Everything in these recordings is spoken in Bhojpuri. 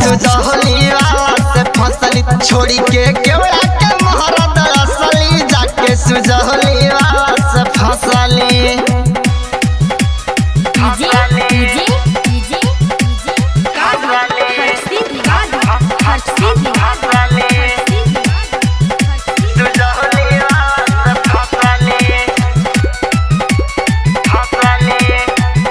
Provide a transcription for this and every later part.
सुजहली वाला से फसली छोड़ी के केवड़ा के महारद असली जाके सुजहली वाला से फसली DJ DJ DJ DJ Harshi Diwali Harshi Diwali सुजहली वाला से फसली फसली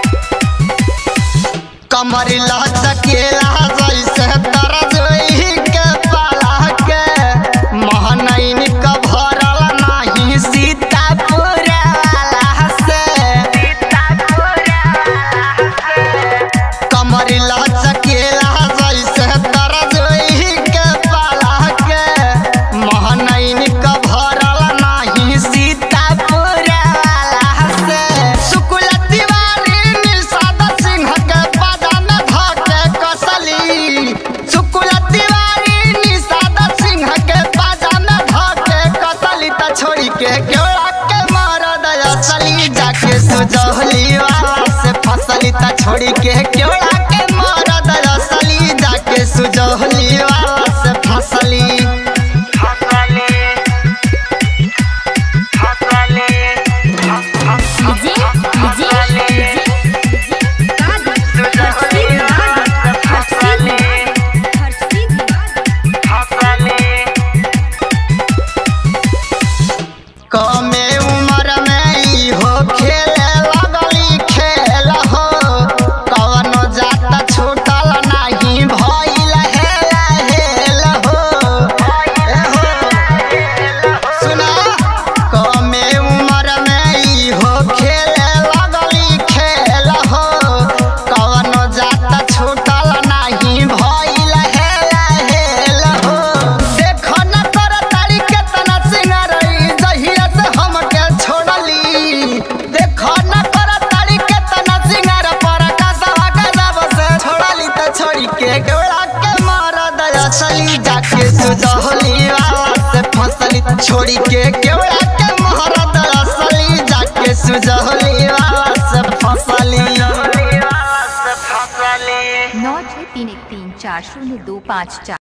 कमर लचकेला जैसे तरजोई के पाला के महनैन का भरल नाही सीतापुर वाला से कमर लचकेला जैसे तरजोई के पाला के महनैन का भरल नाही सीतापुर वाला से शुक्ल तिवारी निषाद सिंह के बदन धके कसली शुक्ल तिवारी निषाद सिंह के बदन धके कसली त छोड़ी के केवड़ा के मरद असली जाके सुजहली वाला से फसली त छोड़ी के केवड़ा के मरद असली जाके सुजहली वाला से फसली फसली डीजे डीजे हर्षी दिवाली हर्षी दिवाली हर्षी दिवाली कमे उम्र में ई हो खेले लगली खेल हो कवनो जात छूटल नाही भइल हेल हेल हो ए हो सुना कमे उम्र में ई हो खेले लगली खेल हो कवनो जात छूटल नाही भइल हेल हेल हो देखो न कर तारी केतना सिंगारई जहिया से हमके छोड़ली देखो न कर तारी केतना सिंगार पर कसवा कसब से छोड़ली त छोड़ी के केवड़ा के मरद असली जाके सुजहली वाला से फसली छोड़ी के केवड़ा के मरद असली जाके सुजहली वाला से फसली नौ छः तीन एक तीन चार शून्य दो पाँच चार